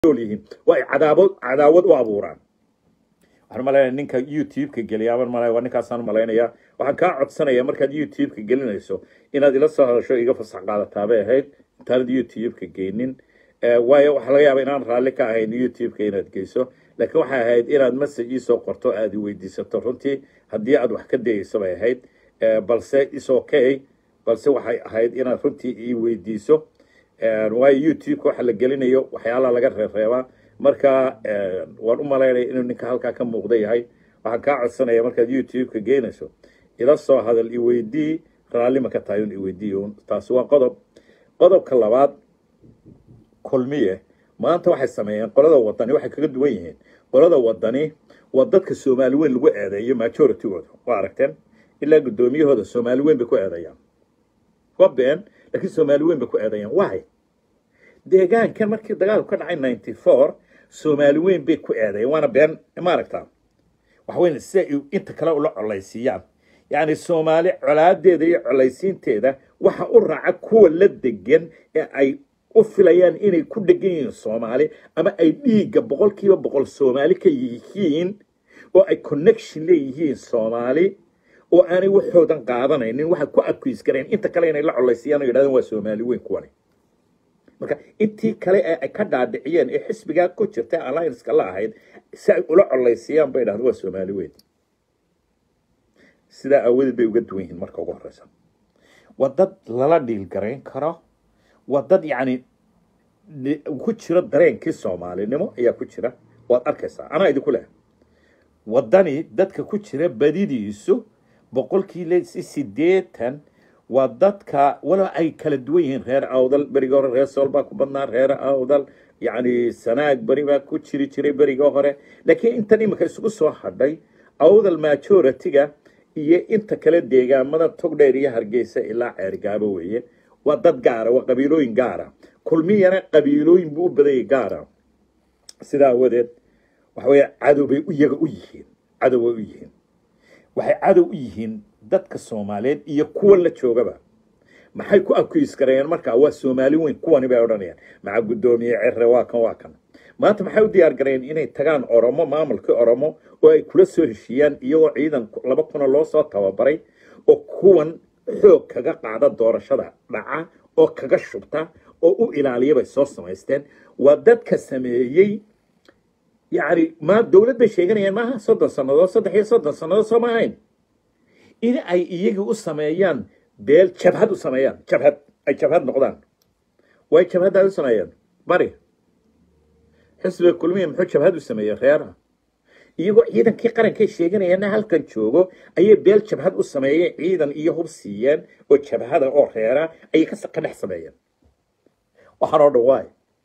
nool yihiin waa ay cadaabad cadaawad u abuuraan waxaan malaynaya ninka youtube-ka geliya aban malaya waa ninkaasaan malaynaya waxaan kaa codsanaya markaad youtube-ka gelinayso inaad ila soo hadasho iga fasax qaadataa bay ahayd intaanad youtube-ka geynin waayo waxaa laga yaaba inaan raalli ka ahayn youtube-ka inaad geyso laakiin waxay ahayd inaad message iisoo qorto aad i weydiisato runtii haddii aad wax ka dayeyso bay ahayd balse is okay balse waxay ahayd inaad runtii ii weydiiso waayo youtube-ka waxa la gelinayo waxyaalaha laga reereebaa marka waan u malaynaya inuu ninka halkaa ka muuqda yahay waxaan kaa codsanaya markaad youtube-ka geynayso ila soo hadal iweydii raallima ka tahay un iweydii un taasi waa qodob qodobka labaad kulmiye maanta waxay sameeyeen qolada wadani waxay kaga duwan yihiin qolada wadani waa dadka soomaali weyn lagu eedeeyo majoritygooda waa aragteen ilaa guddoomiyahooda soomaali weyn bay ku eedeeyaan waa been laakiin soomaali weyn bay ku eedeeyaan why deegaankan markii dagaalku ka dhacay ninety four soomaali weyn bay ku eedeeyeen waana been ma aragtaa waxa weyn si ay inta kale ula colaysiiyaan yacni soomaali colaadeeda iyo colaysiinteeda waxa u raaca kuwa la degan ee ay u filayaan inay ku dhegan yihiin soomaali ama ay dhiigga boqolkiiba boqol soomaali ka yihiin oo ay connection leeyihiin soomaali oo aanay waxoodan qaadanaynin waxay ku adkuys gareen inta kale inay la colaysiyaan oo yidhahdeen waa soomaali weyn kuwani marka intii kale ee ay ka dhaadhiciyeen ee xisbigaa ku jirta allianceka la ahayd si ay ula colaysiyaan bay dhahdeen waa soomaali weyn sidaa aawadeed bay uga duwan yihiin marka ugu horeysa waa dad lala dhiil garayn karo waa dad yacni ku jiro dareenkii soomaalinimo ayaa ku jira waad arkaysaa anaa idinku leh waddani dadka ku jira badidiisu boqolkiiba sideetan waa dadka walow ay kala duwan yihiin reer awdal beriga hore reer sool baa ku badnaa reer awdal yacni sanaag beri baa ku jiri jiray beriga hore laakiin intan imika isugu soo hadhay awdal majority-ga iyo inta kale deegaamada togdheer iyo hargeysa ilaa ceergaabo weeye waa dad gaara waa qabiilooyin gaara kulmiyana qabiilooyin buu u badayay gaara sidaa awadeed waxa weeye cadow bay iyaga u yihiin cadow bay u yihiin waxay cadow u yihiin dadka soomaaliyeed iyo kuwa la joogaba maxay ku akuis gareeyeen markaa waa soomaali weyn kuwani bay odhanayaan maca guddoomiye cere waa kan waa kan maanta maxay u diyaar gareeyeen inay tagaan oromo maamulkii oromo oo ay kula soo heshiiyaan iyagoo ciidan laba kuna loo soo tababaray oo kuwan xoog kaga qaada doorashada dhaca oo kaga shubta oo u ilaaliya bay soo samaysteen waa dadka sameeyey yacni ma dowlad bay sheeganayaan maaha soddon sannadood saddex iyo soddon sannadood soo ma ahayn in ay iyagii u sameeyaan beel jabhad u sameeyaan jabhad ay jabhad noqdaan way jabhadda u sameeyeen bari xisbiga kulmiya muxuu jabhad u sameeyey reeraha iyagoo ciidankii qarankay sheeganayaana halkan joogo ayay beel jabhad u sameeyeen ciidan iyo hub siiyeen oo jabhada oo reera ayay ka dhex sameeyeen waxaan oo dhan waay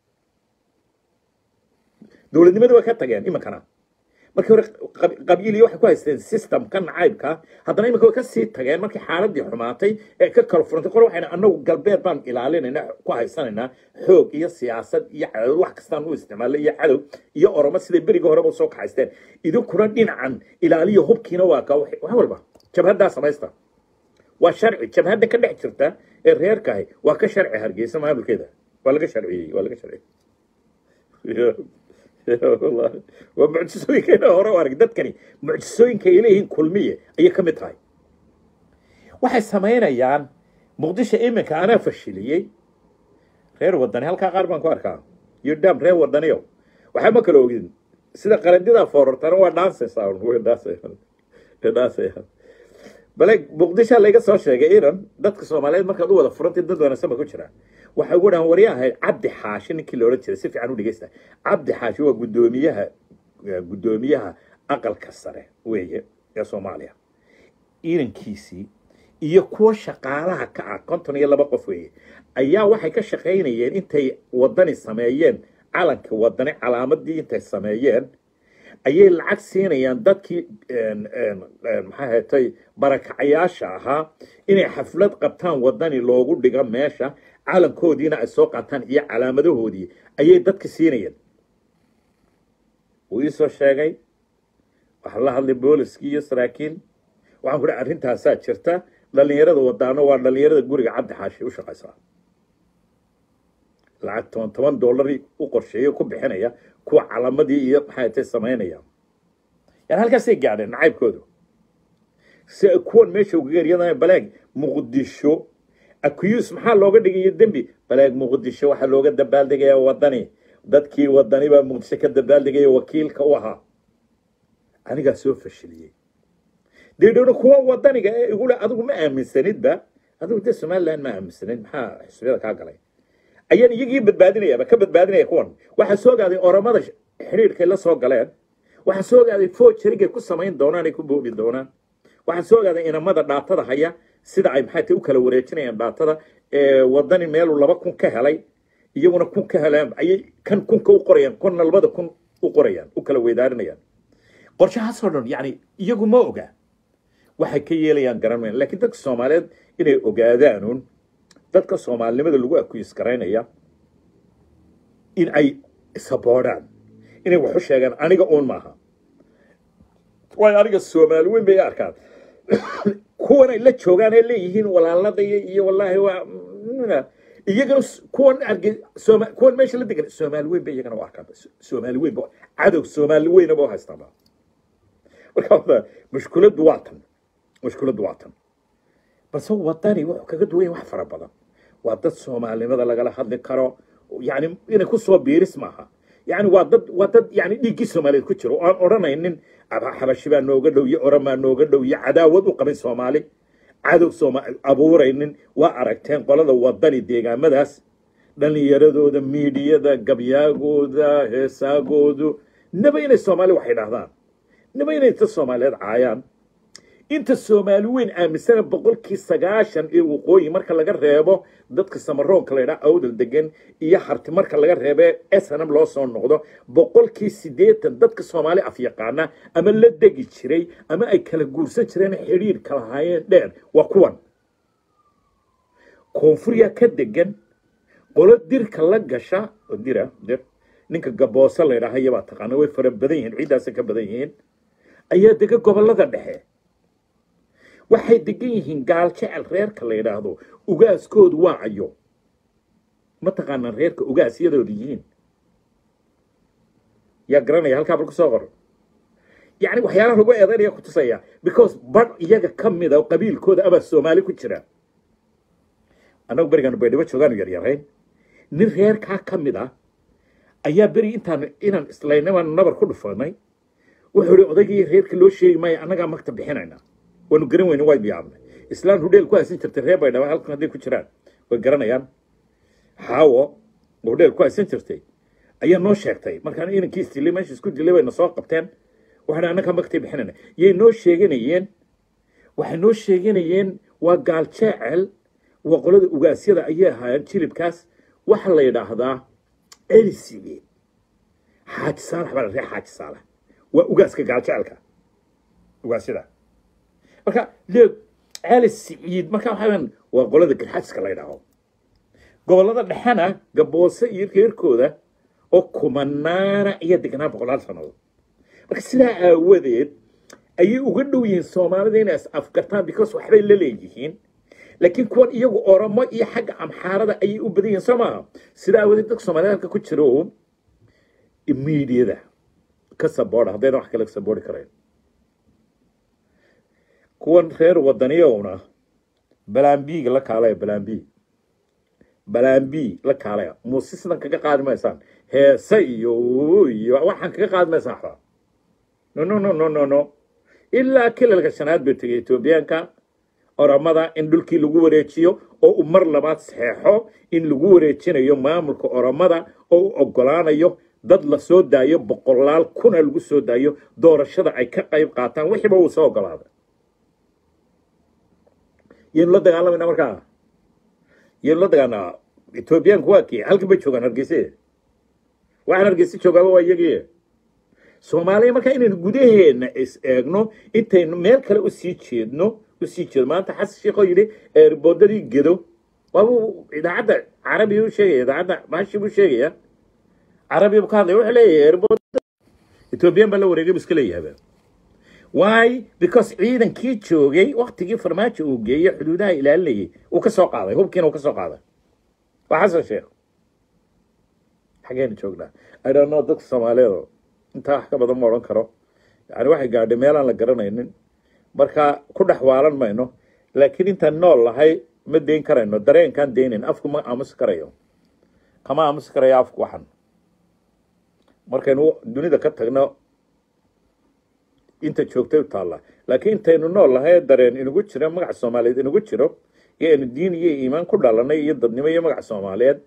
dowladnimada way ka tageen iminkana markii hore qabiiliya waxay ku haysteen systemka nacaybka haddana iminka way kasii tageen markii xaaladii xumaatay ee ka kala furantay qor waxayna anagu galbeed baan ilaalinayna ku haysanaynaa xoog iyo siyaasad iyo cadow wax kastaan u isticmaalay iyo cadow iyo oromo siday beriga horeba soo kaxaysteen idinkuna dhinacan ilaaliya hubkiina waa ka wax walba jabhaddaa samaysta waa sharci jabhadda ka dhex jirta ee reerkahay waa ka sharci hargeysa maamulkeeda waa laga sharciyey waa laga sharciyey waa mucjisooyinkeena hore u arag dadkani mucjisooyinka ay leeyihiin kulmiye ayay ka mid tahay waxay samaynayaan muqdisho iminka anaa fashiliyey reer wadani halkaa qaar baan ku arkaa iyo dham reer wadaniyo waxaa ma kala ogin sida qarandidaa foorartana waa dhansaysaa way dhansayaan bale muqdisho layga soo sheegay iran dadka soomaaliyeed markaad u wada furantay dad wanaagsan ba ku jira waxay ugu dhahan warya ahayd cabdi xaashi ninkii la odhan jiray si fiican u dhegeysta cabdi xaashi waa guddoomiyaha guddoomiyaha aqalka sare weeye ee soomaaliya irankiisii iyo kuwa shaqaalaha ka ah konton iyo laba qof weeye ayaa waxay ka shaqaynayeen intay wadani sameeyeen calanka wadani calaamadii intay sameeyeen ayay lacag siinayaan dadkii maxaa hetay barakacayaasha ahaa inay xaflad qabtaan wadani loogu dhigo meesha calankoodiina ay soo qaataan iyo calaamadahoodii ayay dadka siinayeen wuu iisoo sheegay waxaa la hadlay booliskii iyo saraakiil waxaan ku hi arrintaasaa jirta dhallinyarada wadaano waa dhallinyarada guriga cabdi xaashi u shaqaysaa lacag toban toban dollari u qorsheeyo ku bixinaya kuwa calamadii iyo maxay tay samaynaya yani halkaasay gaadheen nacaybkoodu si kuwan meesha uga geeriyadana balaag muqdisho accuse maxaa looga dhigayo dembi balaag muqdisho waxaa looga dabaaldegaya wadani dadkii wadani baa muqdisho ka dabaaldegaya wakiilka u ahaa anigaa soo fashiliyey deedhowna kuwa wadaniga ee igule adigu ma aaminsanidba adigu dee somaliland ma aaminsanid maxaa xisbiyada kaa galay ayaan iyagii badbaadinayaba ka badbaadinaya kuwan waxaa soo ogaaday oramada xidhiirkay la soo galeen waxaa soo ogaaday fojarigay ku samayn doonaan ay ku boobi doonaan waxaa soo ogaaday inamada dhaatada haya sida ay maxay tay u kala wareejinayaan dhaatada ee wadani meeluu laba kun ka helay iyaguna kun ka helaan ayay kan kunka u qorayaan kunna labada kun u qorayaan u kala weydaarinayaan qorshahaasoo dhan yani iyagu ma oga waxay ka yeelayaan garan mayaan laakiin dadka soomaaliyeed inay ogaadaanuun dadka soomaalinimada lagu akuis garaynaya in ay saboodhaan inay waxu sheegaan aniga uun maaha waayo aniga soomaali weyn bay arkaan kuwan ay la joogaan ee leeyihiin walaaladaya iyo wallaahi waa iyagana kuwan arge sooma kuwan meesha la degan soomaali weyn bay iyagana u arkaan soomaali weyn ba cadow soomaali weynaba u haystaanba marka mushkiladdu waa tan mushkiladdu waa tan balse wadani wuxuu kaga duwan yahay wax fara badan waa dad soomaalinimada lagala hadli karo yani inay ku soo biiris maaha yani waa dad waa dad yani dhiiggii soomaaliyeed ku jiro oo aan odhanaynin xabashi baa nooga dhow iyo oramaa nooga dhow iyo cadaawad u qabin soomaali cadow sooma abuuraynin waa aragteen qolada wadani deegaamadaas dhallinyaradooda miidiyada gabyaagooda heesaagoodu naba inay soomaali wax idhaahdaan naba inay inta soomaaliyeed caayaan inta soomaali weyn aaminsana boqolkii sagaashan ee waqooyi marka laga reebo dadka samaroonka la ydhaa awdal degan iyo harti marka laga reebe snm loo soo noqdo boqolkii siddeetan dadka soomaali afyaqaana ama la degi jiray ama ay kala guursan jireen xidhiir kala haayeen dheer waa kuwan koonfuryaa ka degan qolo dirka la gasha oo dira dir ninka gabooso la ydhaha iyabaa taqaana way fara badan yihiin ciiddaasay ka badan yihiin ayaa dega gobollada dhexe waxay degan yihiin gaal jecel reerka la yidhaahdo ugaaskoodu waa cayo ma taqaanaan reerka ugaasyadooda yihiin yaa garanaya halkaa bal kusoo qor yacni waxyaalaha lagu eedaynaya ku tusaya because badh iyaga ka mida qabiilkooda abaa soomaali ku jira annagu berigaanu baydhabo joogaanu yaryarayn nin reerkaa ka mid ah ayaa beri intaan inaan islaynabaan nabar ku dhufanay wuxuu ihi odaygii reerka loo sheegi maayo annagaa magta bixinayna waanu garan weyne way biyaabnay islaan hudheel ku haysan jirtay reer baydhaba halkan hadday ku jiraan way garanayaan xaawo hudheel ku haysan jirtay ayaa noo sheegtay markaan inankii isdilay meesha isku dilay bayna soo qabteen waxaan annagaa magtay bixinayna yay noo sheeganayeen waxay noo sheeganayeen waa gaal jeecel waa qolada ugaasyada ayay ahaayeen jilibkaas waxa la yidhaahdaa elisigeed xaaji saalax baa la reer xaaji saalax waa ugaaska gaal jecelka ugaasyada marka leeg cali siciid marka waxaa waa qolada garxaajiska la yidhaaho gobollada dhexena gaboose iyo reerkooda oo kumanaana iyo degnaa boqolaal sannadood marka sidaa aawadeed ayay uga dhow yihiin soomaalida inay is afgartaan because waxbay la leeyihiin laakiin kuwan iyagu oromo iyo xagga amxaarada ayay u badan yihiin soo maaha sidaa aawadeed dadka soomaalida halka ku jiro miidiyada ka saboodha haddayna wax kale ka saboori karayn kuwan reer wadaniyowna balambiga la kaalaya balambi balambi la kaalaya muuse sidan kaga qaadi maysaan heese iyo iyo waxaan kaga qaadi maysaan waxba no no no no no no ilaa kilalka shanaad bay tegay etoobiyaanka oromada in dhulkii lagu wareejiyo oo uu mar labaad saxeexo in lagu wareejinayo maamulka oromada oo u ogolaanayo dad la soo daayo boqolaal kuna lagu soo daayo doorashada ay ka qayb qaataan wixiiba uu soo ogolaaday yaynu la dagaalamayna markaa yaynu la dagaalnaa etoobiyaanku waa kii halkan bay joogaan hargeyse waxaan hargeyse joogaaba waa iyagii soomaaliya markaa inaynu gudaheena is eegno intaynu meel kale usii jeedno usii jeedo maanta xasan sheekh oo yidhi eerboodadii gedo waabuu idaacadda carabiga u sheegaya idaacadda maashi buu sheegaya carabiga buu ka hadlaya wuxuu leeyahay eerboodada etoobiyaan baa la wareegay bu iska leeyahaba why because ciidankii joogay waktigii farmaajo uu geeyey xuduudaha ilaalinayay uu ka soo qaaday hubkiina uu ka soo qaaday waa xasan sheekh xageenu joognaa i don't know dadka soomaaliyeed intaa wax ka badan ma odhan karo yani waxay gaadhay meelaan la garanaynin marka ku dhex waalan mayno laakiin intaan nool lahay ma deyn karayno dareenkaan deynayn afku ma aamusi karayo kama aamusi karayo afku waxan markaynu dunida ka tagno inta joogtay u taalla laakiin intaynu nool lahay dareen inagu jiro magaca soomaaliyeed inagu jiro iyo aynu diin iyo iimaan ku dhalanay iyo dadnimo iyo magaca soomaaliyeed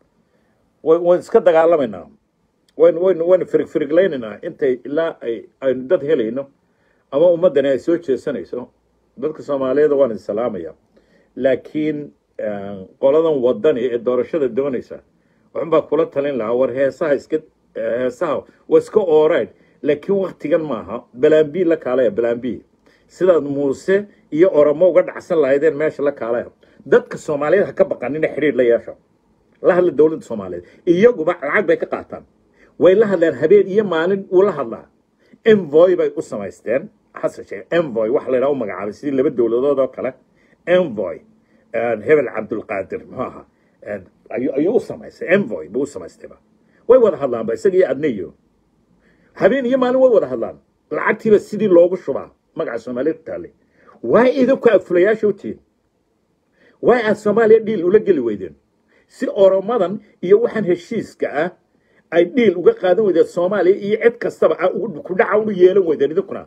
waynu iska dagaalamaynaa waynu waynu waynu firig firiglaynaynaa intay ilaa ay aynu dad helayno ama ummaddani ay soo jeesanayso dadka soomaaliyeed waan idin salaamaya laakiin qoladan wadani ee doorashada doonaysa waxun baa kula talin lahaa war heesaha iska heesaha waa iska ooreyd laakiin waktigan maaha balambi la kaalaya balambi sidaad muuse iyo oromo uga dhacsan lahaydeen meesha la kaalaya dadka soomaaliyeed ha ka baqanina xidhiir la yeesho la hadla dowladda soomaaliyeed iyaguba lacag bay ka qaataan way la hadleen habeen iyo maalin uu la hadlaa envoy bay u samaysteen xasan sheekh envoy waxa la yidhaha u magacaabay sidii laba dowladood oo kale envoy hebel cabdulqaadir muxuu ahaa ayuu u samaystay envoy buu u samaystayba way wada hadlaanba isaga iyo adneyo habeen iyo maalin way wada hadlaan lacagtiiba sidii loogu shubaa magaca soomaaliyeed taale waa idinku afulayaasha u tihiin waa aad soomaaliya dhiil ula geli weydeen si oromadan iyo waxaan heshiiska ah ay dhiil uga qaadan weydeen soomaaliya iyo cid kastaba ku dhaca unu yeelan weydeen idinkuna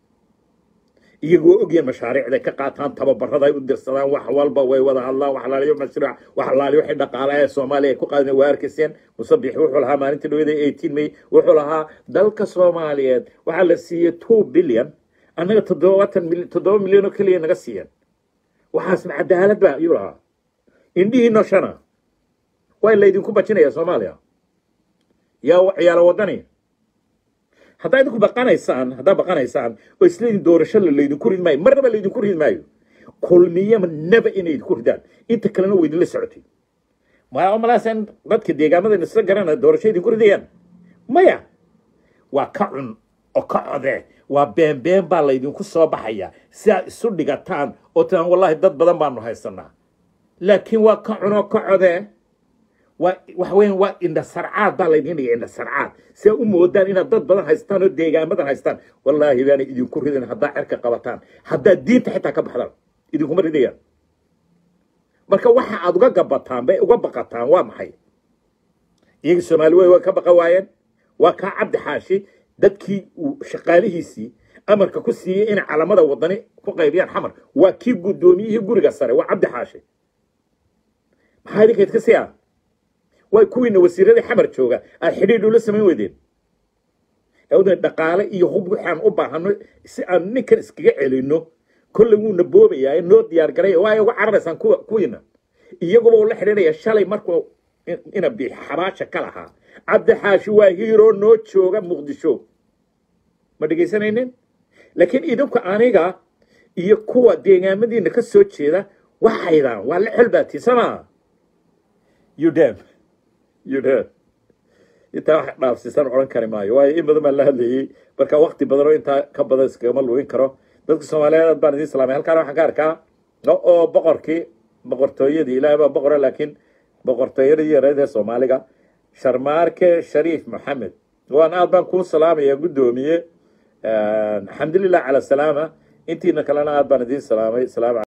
iyagoo ogyaen mashaariicday ka qaataan tababarada ay u dirsadaan wax walba way wada hadlaan wax laaliyo mashruuc wax laaliyo wixii dhaqaalaha ee soomaaliya ay ku qaadan waa arkayseen musabix wuxuu lahaa maalintii dhawada eighteen may wuxuu lahaa dalka soomaaliyeed waxaa la siiyey two billion annaga toddobaatan milyan toddoba milyan oo keliya naga siiyeen waxaasna cadaalad ba ayuu lahaa indhihiino shana waa laydinku bajinaya soomaaliya yaa ciyaalo wadani haddaa idinku baqanaysaan haddaa baqanaysaan oo isleedin doorasho la laydinku ridi maayo marnaba laydinku ridi maayo kulmiyama naba inay idinku ridaan inta kalena way idinla socotay maya malaasan dadka deegaamadan isla garanaya doorasho idinku ridayaan maya waa ka cun oo ka code waa beenbeen baa laydinku soo baxaya si aad isu dhigataan oo tiraan wallahi dad badan baanu haysanaa laakiin waa ka cun oo ka code waa waxa weyan waa indhasarcaad baa laydin dhigay indhasarcaad si aad u moodaan inaad dad badan haystaan oo deegaamadan haystaan wallaahi baanay idinku ridan haddaa cerka qabataan haddaad diinta xitaa ka baxdaan idinkuma ridayaan marka waxa aad uga gabataan bay uga baqataan waa maxay iyagii soomaali wey way ka baqa waayeen waa kaa cabdi xaashi dadkii uu shaqaalihiisii amarka ku siiyey inay calamada wadani ku qaybiyaan xamar waa kii guddoomiyihii guriga sare waa cabdi xaashi maxaa idinkayd ka siyaa way kuwiina wasiiradii xamar jooga aad xidhiidh ula samayn weydeen awdan dhaqaale iyo hub waxaan u baahano si aan ninkan iskaga celino kolley wuuna boobayaa noo diyaar garay waa uga cararaysaan kuwa kuwiina iyaguba uu la xidhiidhaya shalay markuu ina biix xabaasha ka lahaa cabdi xaashi waa hiiroo noo jooga muqdisho ma dhegaysanaynin laakiin idinku aniga iyo kuwa deegaamadiina ka soo jeeda waxaydaan waa la xelbaatii samaa udem udem intaa wax dhaafsiisan odhan kari maayo waayo in badan baan la hadlayey marka wakti badan oo intaa ka badan iskagama luwin karo dadka soomaaliyeed aad baan idiin salaamay halkaan waxaan ka arkaa oo boqorkii boqortooyadii ilaahay baa boqora laakiin boqortooyadii yareed ee soomaaliga sharmaarke shariif maxamed waan aad baan kuu salaamaya guddoomiye alxamdulilah cala salaama intiina kalena aad baan idiin salaamay salaam